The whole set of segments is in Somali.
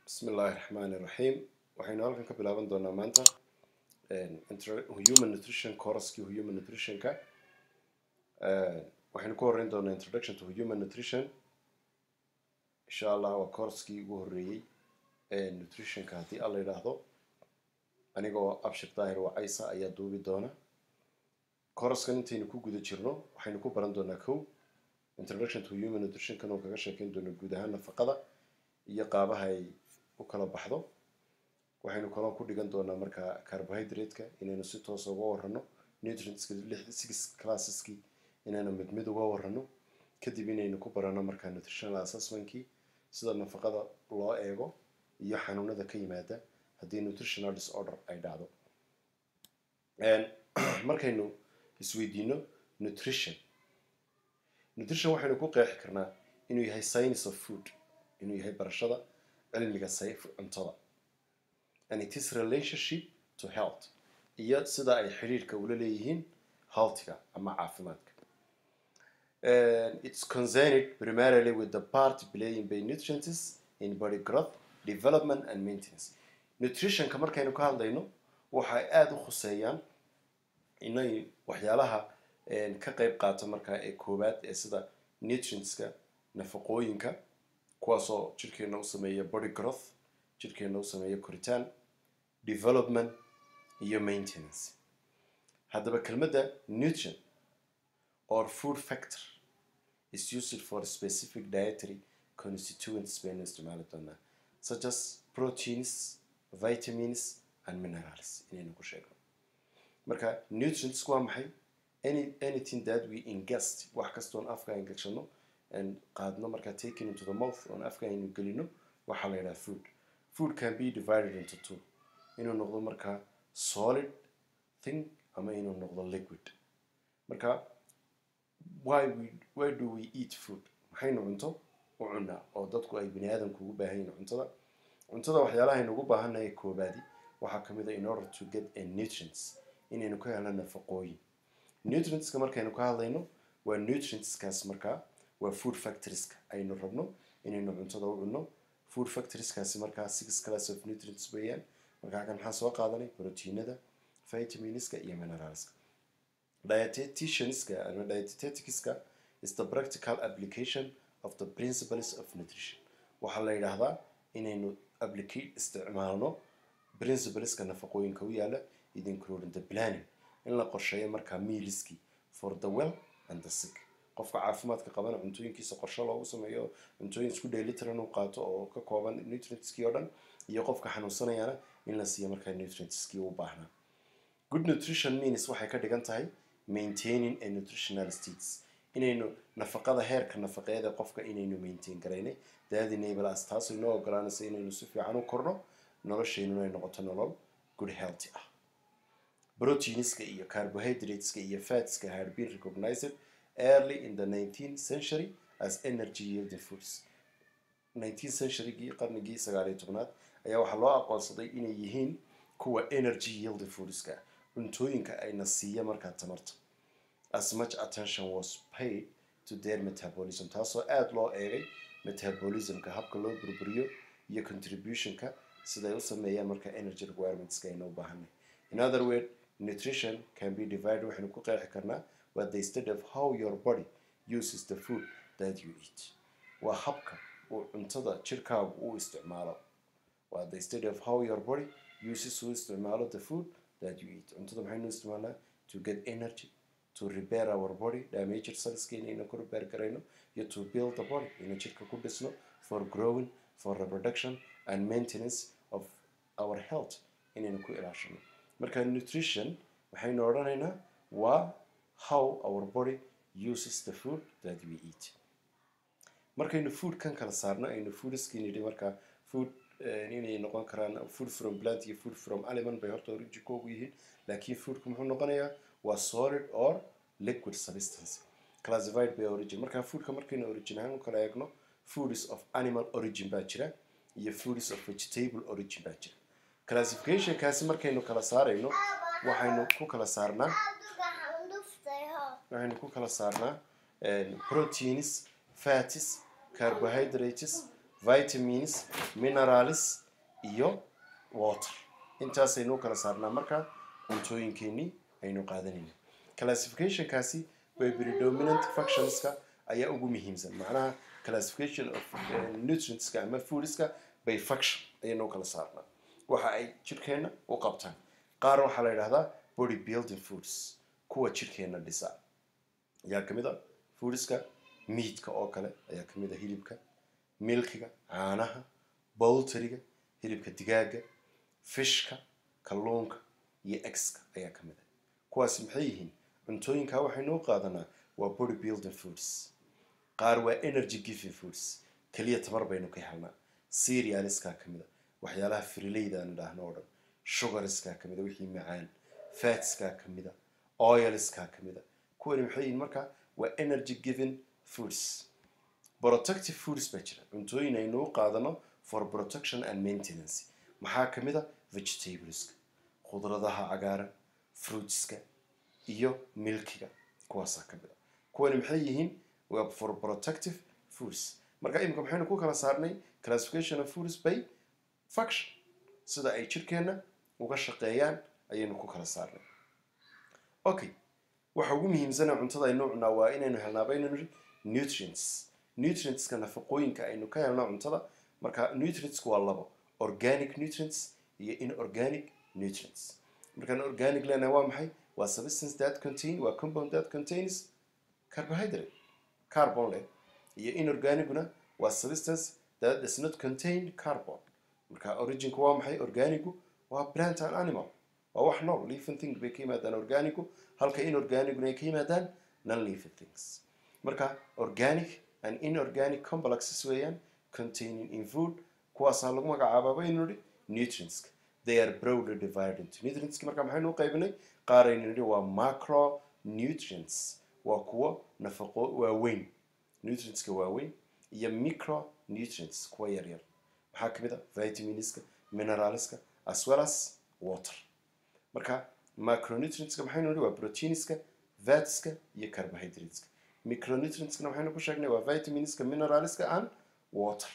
bismi illaahi raxmaani iraxiim waxaynu halkan ka bilaaban doonaa maanta human nutrition courskii human nutritionka waxaynu ku horeyn doonaa introduction to human nutrition insha allah waa courskii ugu horeeyey nutritionka haddii alla yidhaahdo anigoo abshir daahir wacaysa ayaa duubi doona couraskan intaynu ku guda jirno waxaynu ku baran doonaa kow introduction to human nutritionkan oo kaga sheekeyn doono guud ahaan nafaqada iyo qaabaha ay u kala baxdo waxaynu kaloo ku dhigan doonaa markaa carbohydrate-ka inaynu si toosa uga warano nutrientska six classeski inaynu mid mid uga warano kadib inaynu ku barano markaa nutritional assessmentkii sida nafaqada loo eego iyo xanuunada ka yimaada haddii nutritional disorder ay dhacdo markaynu isweydiino nutrition nutrition waxaynu ku qeexi karnaa inuu yahay science of food inuu yahay barashada cilmiga sayf cuntada and it is relationship to health iyo sida ay xidhiirka ula leeyihiin healthiga ama caafimaadka it's concerned primarily with the part playing by nutrients in body growth development and maintenance nutritionka markaynu ka hadlayno waxay aada u khuseeyaan inay waxyaalaha ka qeyb qaato markaa ee koowaad ee sida nutrientska nafaqooyinka kuwaasoo jirkeena u sameeya body growth jirkeena u sameeya koritaan development iyo maintenance haddaba kelmadda nutrient or food factor is used for specific dietary constituents baynu isticmaali doonaa such as proteins vitamins and minerals inaynu ku sheegno marka nutrients waa maxay any anything that we ingest wax kastoon afka aan gashano and qaadno markaa taken into the mouth oon afka aynu gelino waxaa la yidhaha food food can be divided into two inuu noqdo markaa solid thing ama inuu noqdo liquid marka why we why do we eat food maxaynu cunto u cunaa oo dadku ay bani aadamku ugu baahan yihin cuntada cuntada waxyaalaha aynu ugu baahannahay koobaadi waxaa ka mid a in order to get a nutrients inaynu ka helno nafaqooyin nutrientska markaynu ka hadlayno waa nutrientskaas markaa waa food factorieska aynu rabno inaynu cuntada u cunno food factorieskaasi markaa six class of nutrients weeyaan markaa kan maxaan soo qaadanay proteinada vitaminska iyo mineralska dietitianska ama dieteticska is the practical application of the principles of nutrition waxaa la yidhaahdaa inaynu applicate isticmaalno principleska nafaqooyinka u yaala it including the planning in la qorsheeyo markaa mealiskii for the well and the sick qofka caafimaadka qabana cuntooyinkiisa qorshe loogu sameeyo cuntooyin isku dheelitiran uu qaato oo ka kooban nutrientskii oo dhan iyo qofka xanuunsanayana in la siiyo markaa nutrientskii u baahnaa good nutrition means waxay ka dhigan tahay maintaining a nutritional states inaynu nafaqada heerka nafaqeeda qofka inaynu maintain garaynay that enable us taasoo inoo ogolaanaysa inaynu si fiican u korno nolosheynuna ay noqoto nolol good healthy ah proteinska iyo carbohydrateska iyo fatska had been recognized early in the 19th century as energy yielding foods 19th centurygii qarnigii sagaaliyo tobnaad ayaa waxaa loo aqoonsaday inay yihiin kuwa energy yielding foodska cuntooyinka ayna siiya markaa tamarta as much attention was paid to their metabolism taasoo aada loo eegay metabolismka habka loo burburiyo iyo contributionka siday u sameeyaan markaa energy requirements ayna u baahanay in other word nutrition can be divided waxaynu ku qeexi karnaa waa the study of how your body uses the food that you eat waa habka uu cuntada jirkaagu u isticmaalo waa the study of how your body uses u isticmaalo the food that you eat cuntada maxaynu isticmaalnaa to get energy to repair our body damaged cellska inaynu ku repair garayno iyo to build the body inaynu jirka ku dhisno for growing for reproduction and maintenance of our health inaynu ku ilaashano marka nutrition waxaynu odhanaynaa waa how our body uses the food that we eat markaynu food kan kala saarno aynu foodskii nidhi markaa food inay noqon karaan food from plant iyo food from animal bay horta originkoogu yihiin laakiin foodku muxuu noqonayaa waa solid or liquid substance classified by origin markaa foodka markaynu origin ahaan u kala eegno foods of animal origin baa jira iyo foods of vegetable origin baa jira classificationkaasi markaynu kala saarayno waxaynu ku kala saarnaa waxaynu ku kala saarnaa proteins fatis carbohydrates vitamins minerals iyo water intaasaynu u kala saarnaa markaa cuntooyinkeenii aynu qaadanayna classificationkaasi by predominant functionska ayaa ugu muhiimsan macnaha classification of nutrientska ama foodska by function ayaynu u kala saarnaa waxa ay jirkeenna u qabtaan qaar waxaa la yidhahdaa body building foods kuwa jirkeenna dhisa ayaa kamid a foodska meatka oo kale ayaa kamid a hilibka milkiga caanaha bolteriga hilibka digaaga fishka kalluunka iyo exka ayaa kamid a kuwaasi maxay yihiin cuntooyinkaa waxaynu u qaadanaa waa body building foods qaar waa energy giving foods keliya tamar baynu ka helnaa serialiskaa kamid a waxyaalaha frileyda aan idhaahno oo dhan sugarskaa kamid a wixii macaan fatskaa kamid a oilskaa kamid a kuwani maxay yihiin markaa waa energy giving foods protective foods baa jira cuntooyin aynu u qaadano for protection and maintenance maxaa kamid a vegetables khudradaha cagaaran fruitska iyo milkiga kuwaasaa kamid a kuwani maxay yihiin waa for protective foods marka imika maxaynu ku kala saarnay classification of foods by function sida ay jirkeenna uga shaqeeyaan ayaynu ku kala saarnay okay waxa ugu muhiimsana cuntada aynu cunaa waa inaynu helnaa baynu niri nutrients nutrientska nafaqooyinka aynu ka helno cuntada marka nutrientsku waa labo organic nutrients iyo inorganic nutrients markaan organic leenahay waa maxay waa substance that contain waa compound that contains carbohydrate carbon leh iyo inorganicuna waa substance that does not contain carbon marka originku waa maxay organicu waa plant and animal waa wax nool living thing bay ka yimaadaan organicu halka inorganicuna ay ka yimaadaan non living things marka organic and inorganic complexes weeyaan containing in food kuwaasaa lagu magacaabaa baynu nidhi nutrientska they are broadly divided into nutrientski marka maxaynu u qaybinay qaar aynu nidhi waa macro nutrients waa kuwo nafaqo waaweyn nutrientska waaweyn iyo micro nutrients kuwa yaryar maxaa kamid a vitaminska mineralska as well as water marka macronutrientska maxaynu nidhi waa proteinska fatska iyo carbohydrateska micronutrientskana waxaynu ku sheegnay waa vitaminska mineralska and water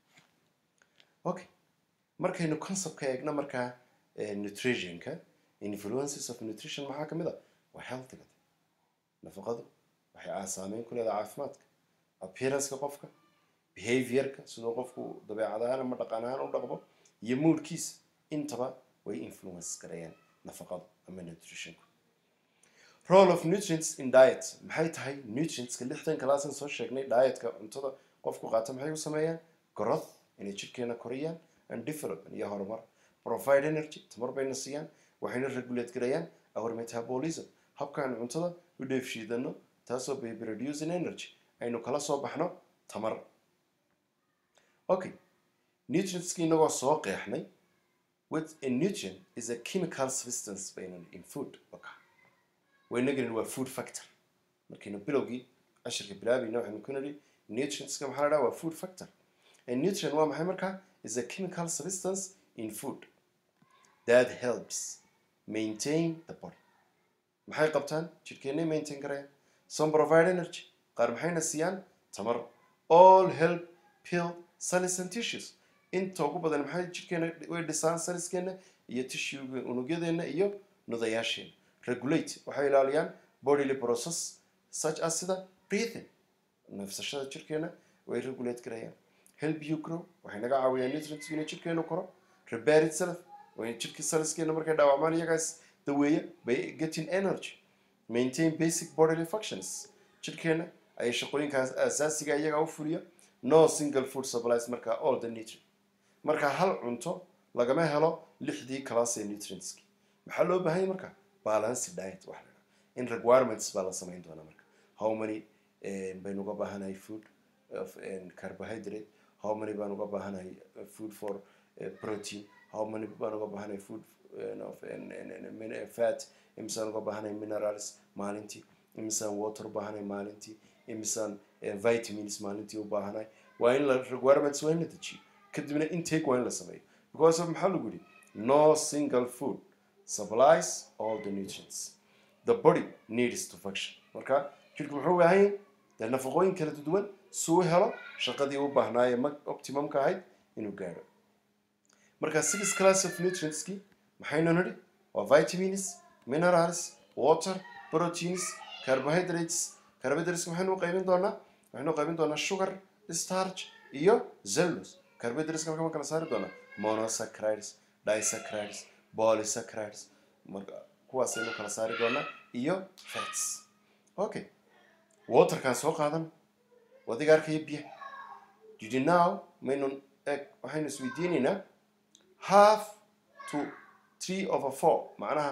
okay markaynu conceptka eegno markaa nutritionka influences of nutrition maxaa kamid a waa healthiga nafaqadu waxay aa saameyn ku leedahay caafimaadka appearanceka qofka behaviorka sidoo qofku dabeecad ahaan ama dhaqan ahaan u dhaqmo iyo moodkiisa intaba way influence garayaan nafaqadu ama nutritionku role of nutrients in diet maxay tahay nutrientska lixdan kalaasan soo sheegnay dietka cuntada qofku qaata maxay u sameeyaan growth inay jirkeena koriyaan and development iyo horumar provide energy tamar bayna siiyaan waxayna regulate garayaan our metabolism habkaan cuntada u dheefshiidano taasoo bay producing energy aynu kala soo baxno tamar okay nutrientski inagoo soo qeexnay with a nutrient is a chemical substance baynan in food okay. waynagani waa food factor markaynu bilowgii cashirka bilaabayna waxaynu ku nidhi nutrientska maxaa la dhaha waa food factor a nutrient waa maxay markaa is a chemical substance in food that helps maintain the body maxay qabtaan jirkeennay maintain garayaan some provide energy qaar maxayna siiyaan tamar all help pill cells and tissues inta ugu badan maxay jirkeena way dhisaan saliskeena iyo tissuega unugyadeenna iyo nudayaasheena regulate waxay ilaaliyaan bodily process such as sida breathing neefsashada jirkeena way regulate garayaan help you grow waxay naga caawiyaan nutrients inay jirkeenu koro repair itself way jirkii saliskeena markay dhaawacmaan iyagaas daweeya by getting energy maintain basic bodily functions jirkeena ayay shaqooyinkaas asaasiga iyagaa u fuliya no single food supplies marka all the nutrient marka hal cunto lagama helo lixdii class ee nutrientski maxaa loo baahan yahay marka balance diet waxa la dhaha in requirements baa la samayn doonaa marka how many baynu uga baahanahay food of carbohydrate how many baan uga baahanahay food for uh, protein how many baan uga baahanahay food uh, of uh, fat imisaan uga baahanahay minerals maalintii imisaan water u baahanahay maalintii imisaan vitamins maalintii u baahanahay waa in la requirements waa in la dejiyo kadibna intake waa in la sameeyo because of maxaa lagu yidhi no single food supplies all the nutrients the body needs to function marka jirku muxuu u baahan yahay dee nafaqooyin kala duwan suu helo shaqadii u baahnaaye optimumka ahayd inuu gaadho marka six class of nutrientski maxaynu nidhi waa vitamins minerals water proteins carbohydrates carbohydrates maxaynu u qaybin doonaa waxaynu u qaybin doonaa sugar starch iyo cellulose carbohydrates marka ma kala saari doonaa monosaccharides disaccharides polysaccharides marka kuwaasaynu kala saari doonaa iyo fats okay waterkaan soo qaadan wadiga arkaya biyaha didi now maynu eg waxaynu isweydiinaynaa half to three over four macnaha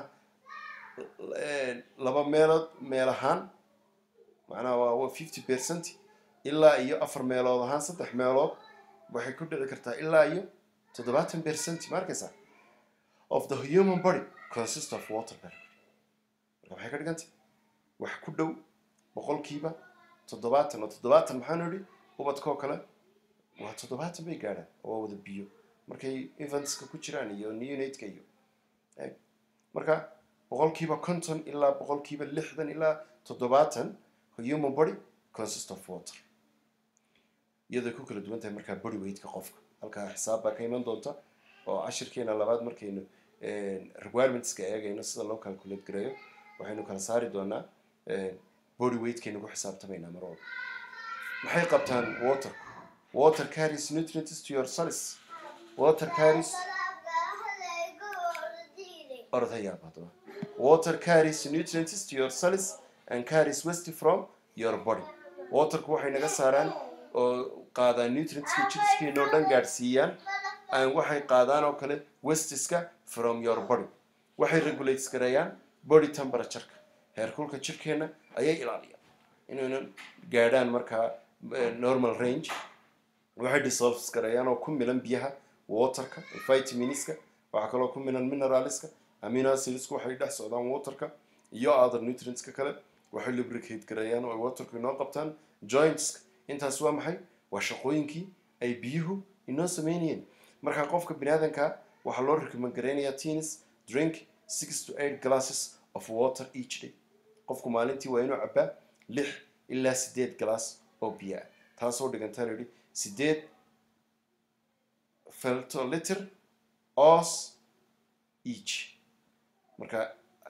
laba meelood meel ahaan macnaha waa fifty percent ilaa iyo afar meelood ahaan saddex meelood waxay ku dhici kartaa ilaa iyo toddobaatan percent ma arkaysaa of the human body consist of water marka maxay ka dhigantay wax ku dhow boqolkiiba toddobaatan oo toddobaatan maxaanu idhi ubadkoo kale waa toddobaatan bay gaadhaan oo waa wada biyo markay eventska ku jiraan iyo neonatka iyo marka boqolkiiba konton ilaa boqolkiiba lixdan ilaa toddobaatan human body consist of water iyadoo ku kala duwan tahay markaa body weightka qofka halkaa xisaab baa ka iman doonta oo cashirkeena labaad markaynu requirementska eegayno sida loo calculate gareeyo waxaynu kala saari doonaa body weightkaynu ku xisaabtamaynaa mar walba maxay qabtaan water water carries nutrients to your cells water carries ordayaab haddaba water carries nutrients to your cells and carries waste from your body waterku waxay naga saaraan oo qaadaan nutrientska jidhskeena oo dhan gaadhsiiyaan aan waxay qaadaan oo kale westiska from your body waxay regulates gareeyaan body temperatureka heerkulka jirkeena ayay ilaaliyaan inaynan gaadhaan markaa normal range waxay dissolves gareeyaan oo ku milan biyaha waterka vitaminska waxaa kaloo ku milan mineralska amino acidsku waxay dhex socdaan waterka iyo other nutrientska kale waxay lubricate gareeyaan oo ay waterku inoo qabtaan jointska intaas waa maxay waa shaqooyinkii ay biyuhu inoo sameynayeen marka qofka biniaadanka waxaa loo recommend gareynayaa teens drink six to eight glasses of water each day qofku maalintii waa inuu cabaa lix ilaa sideed glass oo biyo ah taasoo dhigantaa layidhi sideed feltoliter os each marka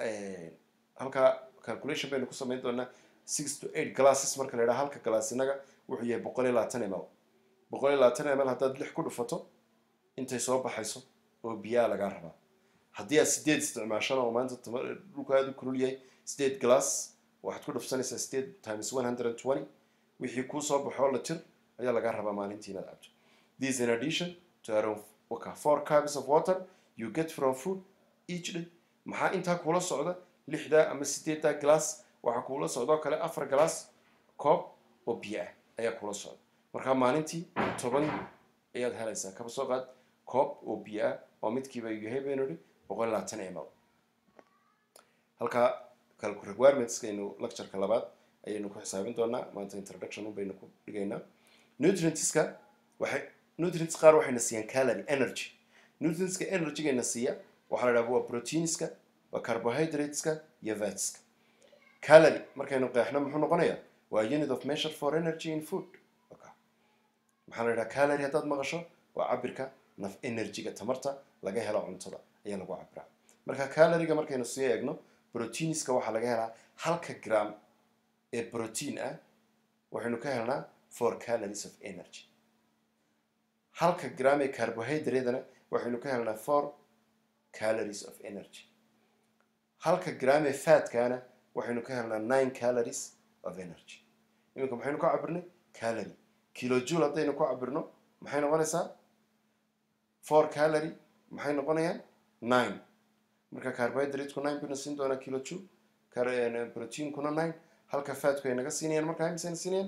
halkaa calculation baynu ku samayn doonaa six to eight glasses marka la yidhaha halka glass inaga wuxuu yahay boqol iyo labaatan ml boqol iyo labaatan ml haddaad lix ku dhufato intay soo baxayso oo biyaa lagaa rabaa haddii aad sideed isticmaashana oo maanta dhulka aada u kulul yahay sideed glass waxaad ku dhufsanaysaa sideed times one hundred and twenty wixii kuu soo baxoo la tir ayaa lagaa rabaa maalintii inaad cabto this in addition to around waka four cups of water you get from food each day maxaa intaa kuula socda lixdaa ama sideeddaa glass waxaa kuula socdoo kale afar glass koob oo biyo ah ayaa kuula socda markaa maalintii toban ayaad helaysaa kaba soo qaad koob oo biyo ah oo midkiiba yahay baynu idhi boqol labaatan ml halkaa requirementskaynu lectureka labaad ayaynu ku xisaabin doonaa maanta introduction baynu ku dhigaynaa nutrientska waxay nutrients qaar waxayna siiyaan calorie energy nutrientska energygayna siiya waxaa la dhaha waa proteinska waa carbohydrateska iyo fatska calorie markaynu qeexno muxuu noqonayaa waa unit of measure for energy in food maxaa la dhaha calorie haddaad maqasho waa cabirka naf energyga tamarta laga helo cuntada ayaa lagu cabiraa marka caloriga markaynu sii eegno proteinska waxaa laga helaa halka gram ee protein ah waxaynu ka helnaa four calories of energy halka gram ee carbohydratena waxaynu ka helnaa four calories of energy halka gram ee fatkana waxaynu ka helnaa nine calories of energy iminka maxaynu ka cabirnay calorie kilojul haddaynu ku cabirno maxay noqonaysaa four calorie maxay noqonayaan nine marka carbohydrateku nine baynu siin doonaa kilojul proteinkuna nine halka fatku ay naga siinayaan markaa imisayna siinayaan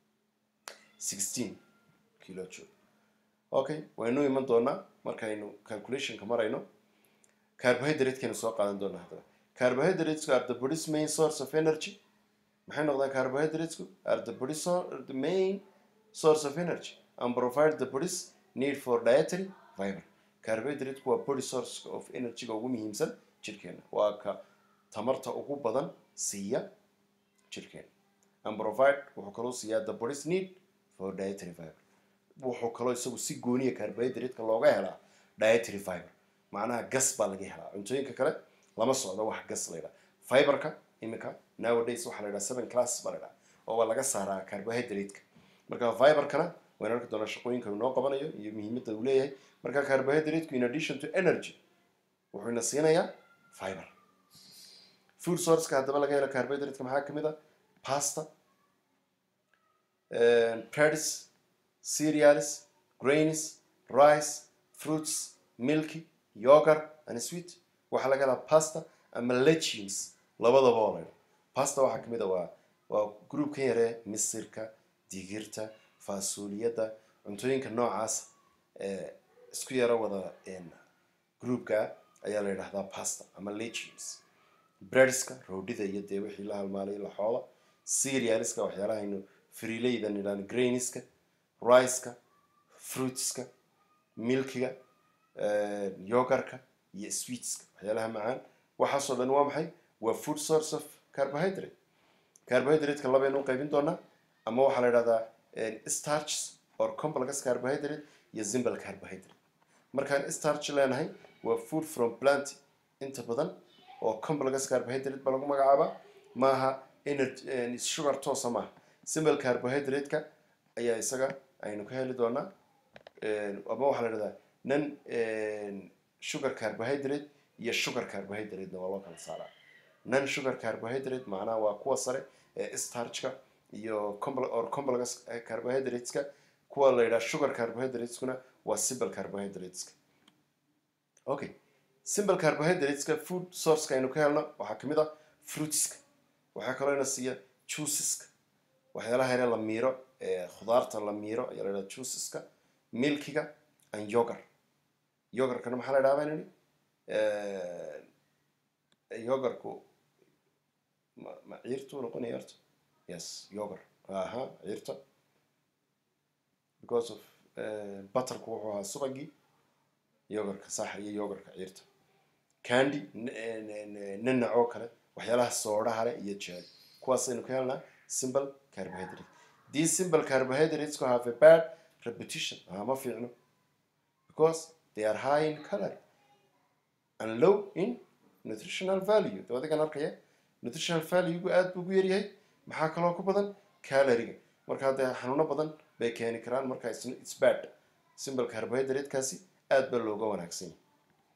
sixteen kilojul okay waynu iman doonaa markaynu calculationka marayno carbohydratekaynu soo qaadan doonaa haddaba carbohydrateska are the body's main source of energy maxay noqdaan carbohydrateku are the body the main source of energy and provide the body's need for dietary fiber carbohydrateku waa body source of energyga ugu muhiimsan jirkeena waa ka tamarta ugu badan siiya jirkeena and provide wuxuu kaloo siiyaa the body's need for dietary fiber wuxuu kaloo isagu si gooniya carbohydrate-ka looga helaa dietary fiber macnaha gas baa laga helaa cuntooyinka kale lama socdo wax gas la yidhaha fiberka iminka nowadays waxaa la yidhaha seven classes baa la yidhaha oo waa laga saaraa carbohydrate-ka marka fiberkana waynu arki doonaa shaqooyinka inoo qabanayo iyo muhiimadda uu leeyahay marka carbohydrate-ku in addition to energy wuxuu ina siinayaa fiber food sourceka haddaba laga helo carbohydrate-ka maxaa kamid a pasta breads cereals grains rice fruits milky yogurt and sweet waxaa laga helaa pasta ama legumes labadaba oo laydha pasta waxaa kamid a waa waa groupkan yaree misirka digirta faasuliyadda cuntooyinka noocaas ee isku yaro wada groupka ayaa la yidhahdaa pasta ama legumes breadska roodhida iyo dee wixii la halmaalay laxooda cerealska waxyaalaha aynu freeleyda nidhaan grainiska riceka fruitska milkiga yogarka iyo sweetska waxyaalaha macaan waxaasoo dhan waa maxay waa food source of carbohydrate carbohydrate-ka labaynu u qaybin doonaa ama waxaa la yidhahdaa starches or complex carbohydrate iyo simple carbohydrate markaan starch leenahay waa food from plant inta badan oo complex carbohydrate ba lagu magacaabaa maaha energy sugar toosa maaha simple carbohydrate-ka ayaa isaga aynu ka heli doonaa ama waxaa la yidhahdaa nan sugar carbohydrate iyo sugar carbohydrate-na waa loo kala saaraa non sugar carbohydrate macnaha waa kuwa sare ee starchka iyo or complex carbohydrateska kuwa la yidhaha sugar carbohydrateskuna waa simple carbohydrateska okay simple carbohydrateska food sourceka aynu ka helno waxaa kamid ah fruitska waxaa kaloo ina siiya juiceska waxyaalaha yare la miiro ee khudaarta la miiro ayaa la yidhaha juiceska milkiga and yogar yogarkana maxaa la yidhaha baan idhi yogarku ma ma ciirtu noqonaya horta yes yogar aha ciirta because of butterku wuxuu ahaa subagii yogarka sax iyo yogarka ciirta candy nanac oo kale waxyaalaha soodhaha leh iyo jeed kuwaasaynu ka helnaa simple carbohydrate these simple carbohydrates have a bad repetition ah ma fiicno because they are high in calorie and low in nutritional value dee adigan arkaya nutritional value-gu aada buu ugu yaryahay maxaa kaloo ku badan caloriga markaa dee xanuuno badan bay keeni karaan marka its bad simple carbohydrate-kaasi aad ba looga wanaagsan yahay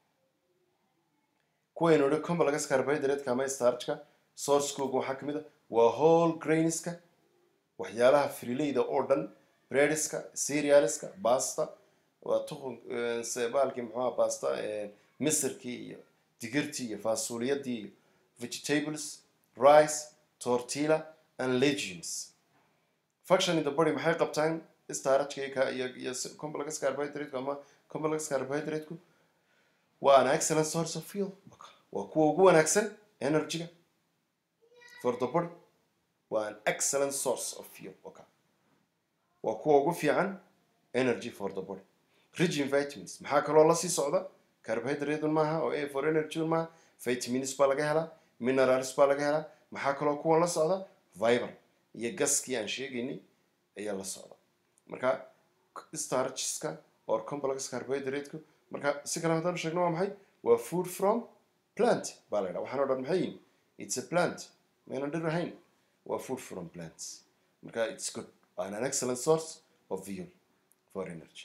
kuwaynu idhi complex carbohydrate-ka ama starchka sourcekooga waxaa kamid a waa whole grainska waxyaalaha freeleyda oo dhan breadiska cerealska basta waa tuqun baalkii muxuuha basta misirkii iyo digirtii iyo faasuliyadii iyo vegetables rice tortilla and legumes function in the body maxay qabtaan starchka iyo iyo complex carbohydrate ama complex carbohydrate-ku waa an excellent source of fuel waa kuwa ugu wanaagsan energy-ga for the body waa an excellent source of fuel okay. waa kuwa ugu fiican energy for the body rich in vitamins maxaa kaloo lasii socda carbohydrate maaha oo a for energy maaha vitamins baa laga helaa minerals baa laga helaa maxaa kaloo kuwan la socda viber iyo gaskii aan sheegaynay ayaa la socda marka starcheska or complex carbohydrate-ku marka si kale haddaan sheegno waa maxay waa food from plant baa la yidhaha waxaan o dhan maxay yihin it's a plant maynan dhir ahayn waa food from plants marka it's good and an excellent source of fuel for energy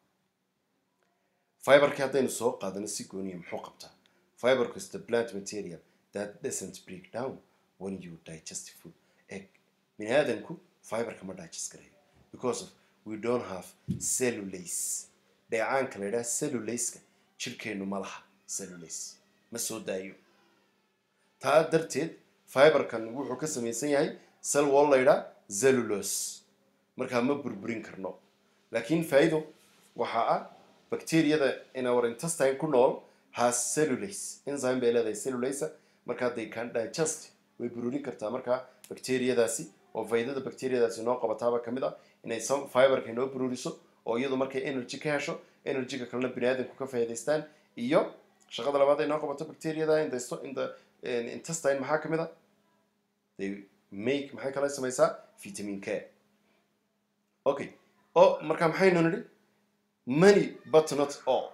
fiberkii haddaynu soo qaadano si gooniya muxuu qabtaa fiberku is the plant material that doesn't break down when you digest food egg bini aadanku fiberka ma digest garayo because of we don't have cellulase dheecaanka la yidhaha cellulase-ka jirkeennu ma laha cellulase ma soo daayo taa darteed fiberkan wuxuu ka samaysan yahay cell wall la yidhaha cellulose markaa ma burburin karno laakiin faa'iido waxaa ah bacteriyada in our intestine ku nool has cellulase enzyme bay leedahay cellulase markaa they can digest way bururin kartaa markaa bacteriyadaasi oo faydada bacteriyadaasi noo qabataaba kamid ah inay some fiberka inoo bururiso oo iyadu markay energy ka hesho energy-ga kalena bini aadamku ka faa'iidaystaan iyo shaqada labaad ay noo qabato bacteriyada in the in the intestine maxaa kamid ah they make maxay kala samaysaa vitamin k okay oo marka maxaynu nidhi many but not all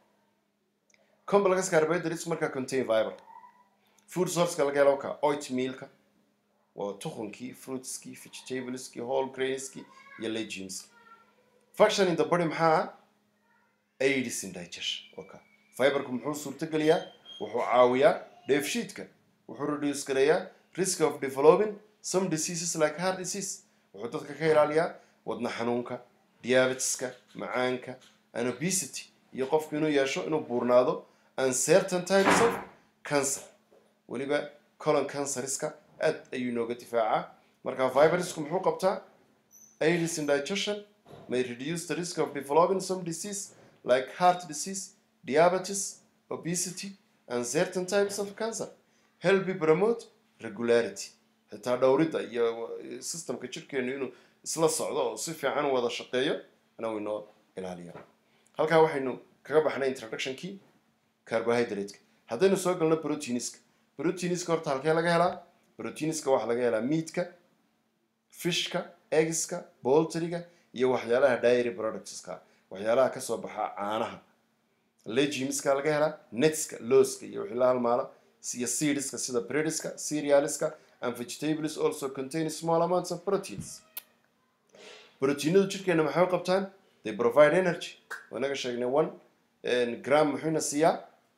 complex carbohydrates markaa contain fiber food sourceka laga helo ka oatmealka waa tukunkii fruitskii vegetableskii whole grainskii iyo legumeski function in the body maxaa ah aids in digestion okay fiberku muxuu suurtogeliyaa wuxuu caawiyaa dheefshiidka wuxuu reduce gareeyaa risk of developing some diseases like heart disease wuxuu dadka ka ilaaliyaa wadna xanuunka diabeteska macaanka and obesity iyo qofku inuu yeesho inuu buurnaado uncertain types of cancer weliba colon canceriska aad ayuu inooga difaacaa marka vibrusku muxuu qabtaa aids in digestion may reduce the risk of developing some disease like heart disease diabetes obesity and certain types of cancer help promote regularity xitaa dhowridda iyo systemka jirkeenu inuu isla socdo oo si fiican wada shaqeeyo ana inoo ilaaliya halkaa waxaynu kaga baxnay introductionkii carbohydrateska haddaynu soo galno proteiniska proteiniska horta halkee laga helaa proteiniska waxaa laga helaa meatka fishka eggska boltriga iyo waxyaalaha dairy productska waxyaalaha kasoo baxa caanaha legumeska laga helaa netska looska iyo wixii la halmaala iyo seedska sida breadska cerealska and vegetables also contain small amounts of proteins proteinadu jirkeena maxay u qabtaan they provide energy wanaga sheegnay one gram muxuuna siiyaa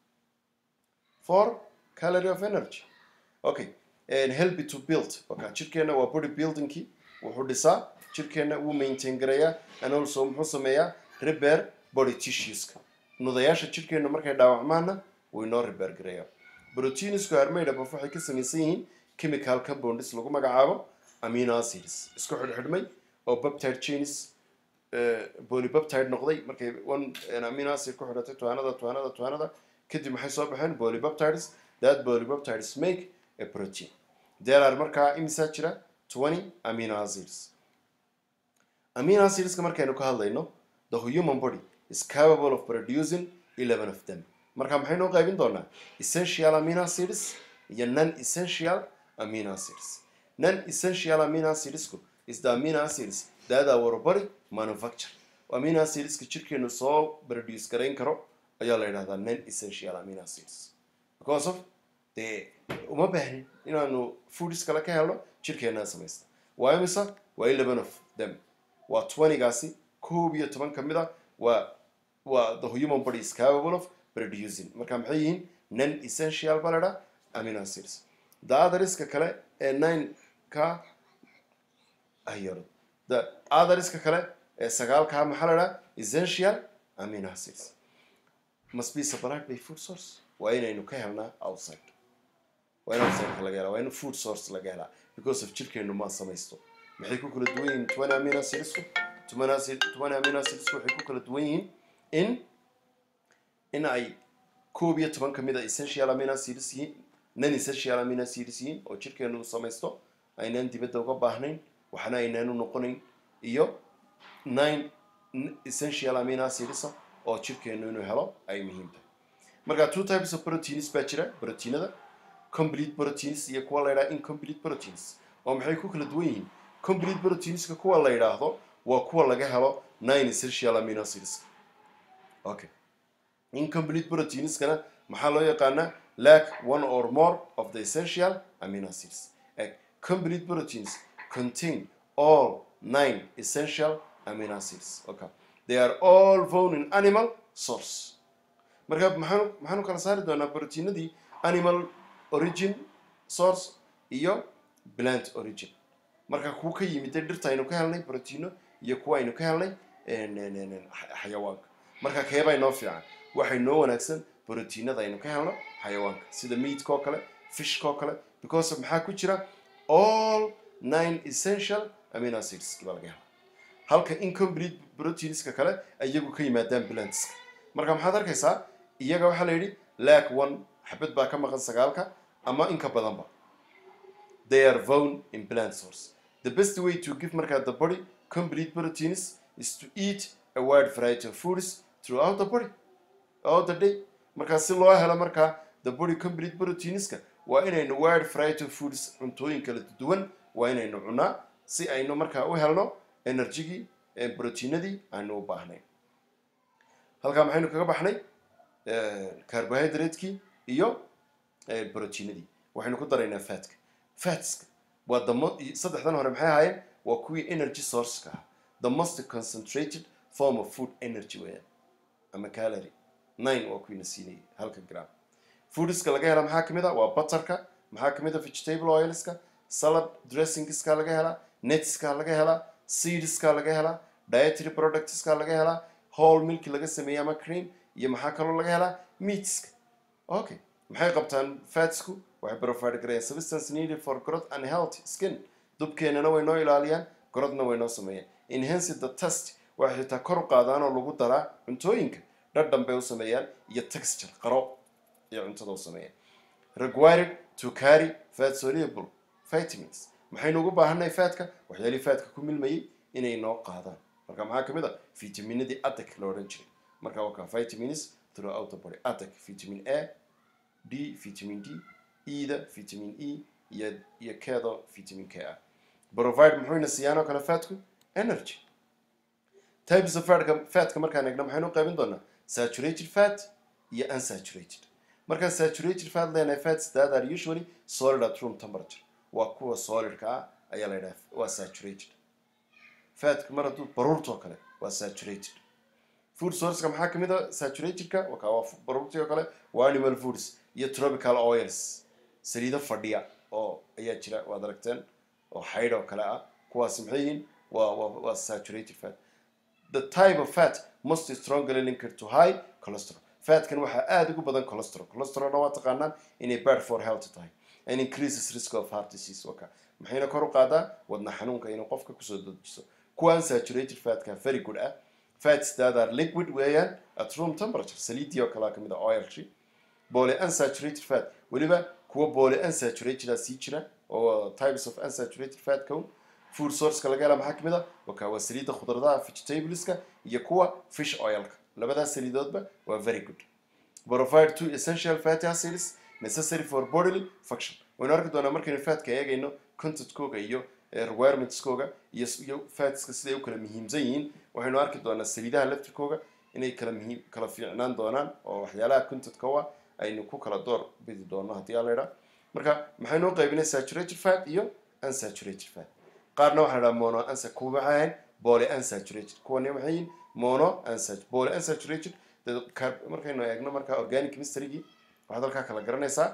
four calorie of energy okay and help to build okay jirkeena waa body buildingkii wuxuu dhisaa jirkeena wuu maintain gareeyaa and also muxuu sameeyaa repair body tissueska nudayaasha jirkeena markay dhaawacmaana wuu inoo repair gareeyaa proteinsku are made up of waxay ka samaysan yihiin chemical compounds lagu magacaabo amino acids isku xidhxidhmay oo peptide chains polypeptide noqday markay one amino acid ku xidhatay tuhanada tuhanada tuhanada kadib maxay soo baxeen polypeptides that polypeptides make a protein there are markaa imisaa jira twenty amino acids amino acidska markaynu ka hadlayno the human body is capable of producing eleven of them marka maxaynu u qaybin doonaa essential amino acids iyo non essential amino acids non essential amino acidsku is the amino acids that our body manufacture amino acidska jirkeenu soo produce garayn karo ayaa la yidhahdaa non essential amino acids because of dee uma baahnin inaanu foods kale ka helno jirkeenaa samaysta waa imisa waa eleven of them waa twentygaasi koob iyo toban ka mid a waa waa the human body is capable of producing marka maxay yihiin non essential baa la idhaha amino acids the otheriska kale ee nine ka ayaro the otheriska kale ee sagaalkaa maxaa la idhaha essential amino acids must be supplied by food source waa inaynu ka helnaa outside waa in outside laga helaa waa in food source laga helaa because of jirkeenu ma samaysto maxay ku kala duwan yihiin twenty amino acidsku twenty acid twenty amino acidsku waxay ku kala duwan yihiin in in ay koob iyo toban ka mid a essential amino acids yihiin non essential amino acids yihiin oo jirkeenu samaysto aynaan dibadda uga baahnayn waxna aynaanu noqonayn iyo nine essential amino acids oo jirkeenu inuu helo ay muhiim tahay marka two types of proteins baa jira proteinada complete proteins iyo kuwa la yidhaha incomplete proteins oo maxay ku kala duwan yihiin complete proteinska kuwa la yidhaahdo waa kuwa laga helo nine essential amino acids okay incomplete proteinskana maxaa loo yaqaanaa lack one or more of the essential amino acids like complete proteins contain all nine essential amino acids okay they are all found in animal source marka maxaanu maxaanu kala saari doonaa proteinadii animal origin source iyo plant origin marka kuwa ka yimid dhirta aynu ka helnay proteino iyo kuwa aynu ka helnay xayawaanka marka keebaa inoo fiican waxay noo wanaagsan proteinada aynu ka helno xayawaanka sida meatka oo kale fishka oo kale because maxaa ku jira all nine essential amino acids baa laga hela halka incomplete proteinska kale iyagu ka yimaadaan plantska marka maxaad arkaysaa iyaga waxaa la yidhi lack one xabad baa ka maqan sagaalka ama in ka badanba they are found in plant source the best way to give markaa the body complete proteins is to eat a wide variety of foods throughout the body all the day markaa si loo helo markaa the body complete proteinska waa inaynu wide variety of foods cuntooyin kala duwan waa inaynu cunaa si aynu markaa u helno energygii proteinadii aanu u baahnayn halkaa maxaynu kaga baxnay carbohydratekii iyo proteinadii waxaynu ku daraynaa fatka fatska waa the mo- saddexdan hore maxay ahaayeen waa kuwii energy sourceka ah the most concentrated form of food energy weeyaan ama calorie nine waa kuwiina siinayay halka gram foodiska laga hela maxaa kamid a waa butterka maxaa kamid a vegetable oilska salad dressingska laga helaa netska laga helaa seedska laga helaa dietary productska laga helaa whole milk laga sameeyey ama cream iyo maxaa kaloo laga helaa meatska okay maxay qabtaan fatsku waxay provide garayaan substance needed for growth and healthy skin dubkeenana way noo ilaaliyaan grodna way noo sameeyaan enhance the test waxay xitaa kor u qaadaan oo lagu daraa cuntooyinka dhadhan bay u sameeyaan iyo texture qaro iyo cuntada u sameeyaan required to carry fat soluble vitamins maxaynu ugu baahanay fatka waxyaalihii fatka ku milmayay inay noo qaadaan marka maxaa kamid a vitaminadii adag la odhan jiray marka waa ka vitamins throughout the body adag vitamin a d vitamin d eda vitamin e iyo iyo kedo vitamin k ah provide muxuuna siiyaan oo kale fatku energy types of fatka fatka markaan eegno maxaynu u qaybin doonaa saturated fat iyo unsaturated markaan saturated fat leenahay fats that are usually solid at room temperature waa kuwa solidka ah ayaa la yidhaha waa saturated fatka mar hadduu baruurtoo kale waa saturated food sourceka maxaa kamid a saturatedka wakaa waa baruurtii oo kale waa animal foods iyo tropical oils saliido fadhiya oo ayaa jira waad aragteen oo xaydh oo kale ah kuwaasi maxay yihiin waa waa waa saturated fat the type of fat most strongly linked to high cholesterol fatkan waxaa aada ugu badan cholesterol cholesterolna waa taqaanaan inay bad for health tahay and increases risk of heart disease waka maxayna kor u qaadaa wadna xanuunka inuu qofka kusoo dejiso kuwan saturated fatka very good ah fats that are liquid weeyaan at room temperature saliidii oo kalea kamid a oilshi poly unsaturated fat weliba kuwa poly unsaturated a sii jira oo types of unsaturated fat kown food sourceka laga hela maxaa kamid a waka waa saliidda khudradaha vegetableska iyo kuwa fish oilka labadaas saliidoodba waa very good provide two essential fatty acids necessary for bodily function waynu arki doonaa markaynu fatka eegayno contentkooga iyo requirementskooga iyo iyo fatska siday u kala muhiimsan yihiin waxaynu arki doonaa saliidaha laftirkooga inay kala muhiim kala fiicnaan doonaan oo waxyaalaha contentka u ah aynu ku kala door bidi doono haddii aa la idhaa marka maxaynu u qaybinay saturated fat iyo unsaturated fat qaarna waxaa la dhaha mono unsa kuwa maxay ahayn poly unsaturated kuwani maxay yihiin mono unsat poly unsaturated markaynu eegno marka organic chemistry-gii waxaad halkaa kala garanaysaa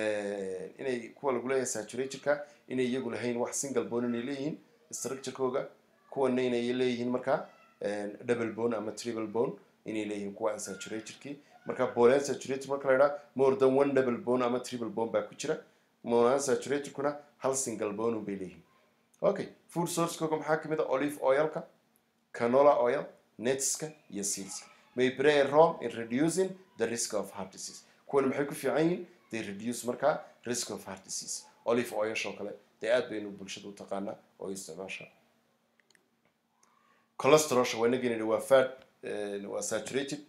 inay kuwa lagu leeyahay saturatedka inay iyagu lahayn wax single bone inay leeyihiin structurekooga kuwana inay leeyihiin marka double bone ama triple bone inay leeyihiin kuwa unsaturatedkii marka poly unsaturated marka la idhaha more than one double bone ama triple bone baa ku jira mono unsaturatedkuna hal single bone bay leeyihiin okay food sourcekooga maxaa kamid a olive oilka canola oil netska iyo seedska may play a role in reducing the risk of heart disease kuwan maxay ku fiican yihiin they reduce markaa risk of heart disease olive oilshoo kale dee aad baynu bulshada u taqaanaa oo isticmaasha cholesterolsha waa inagin waa fat waa saturated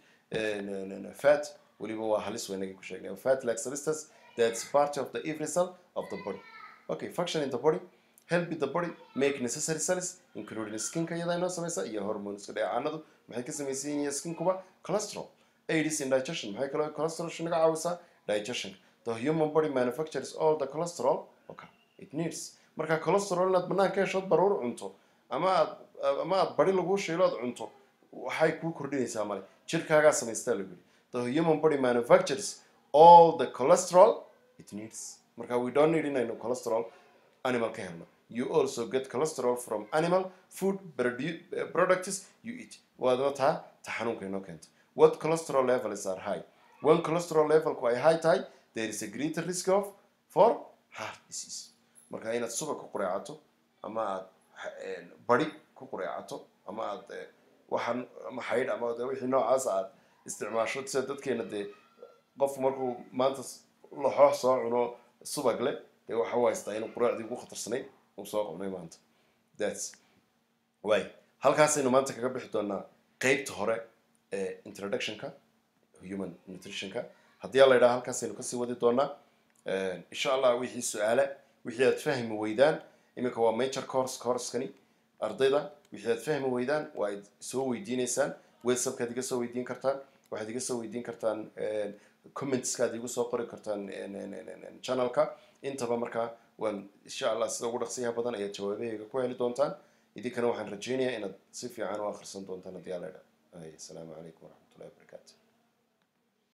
fat weliba waa halis waa inagin ku sheegnay fat like substance that's part of the every cell of the body okay function in the body help the body make necessary cells including skinka iyada inoo samaysa iyo hormoneska dheecaanadu maxay ka samaysan yihiin skinkuba cholesterol aids in digestion maxay kaloo cholesterol naga caawisaa digestion the human body manufactures all the cholesterol okay it needs marka cholesterol inaad banaan ka heshood baruur cunto ama aad ama aad bari lagu shiilo aad cunto waxay kuu kordhinaysaa male jirkaagaa samaystaa lagu yidhi the human body manufactures all the cholesterol it needs marka we don't need inaynu cholesterol animal ka helno you also get cholesterol from animal food produ- products you eat waadna taa ta xanuunka inoo keenta what cholesterol levels are high when cholesterol levelku ay high tahay there is a greater risk of for heart disease marka inaad subag ku qureecato ama aad bari ku qureecato ama aad waxaan ama xaydh ama de wixii noocaas aad isticmaasho sida dadkeena dee qofku markuu maanta laxoox soo cuno subag leh dee waxa u haystaa inuu qureecdii ugu khatarsanayd uu soo qabnay maanta thats way halkaasaynu maanta kaga bixi doonaa qeybta hore ee introductionka human nutritionka haddii ala yidhaha halkaasaynu kasii wadi doonaa insha allah wixii su-aale wixii aad fahmi weydaan iminka waa major course courskani ardayda wixii aad fahmi weydaan waa id soo weydiineysaan whatsappkaad iga soo weydiin kartaan waxaad iga soo weydiin kartaan commentskaad igu soo qori kartaan channelka intaba markaa waan insha allah sida ugu dhaqsiyaha badan ayaad jawaabahayga ku heli doontaan idinkana waxaan rajeynayaa inaad si fiican u akhrisan doontaan haddii alla idha asalaamu calaykum waraxmatullahi wabarakaatu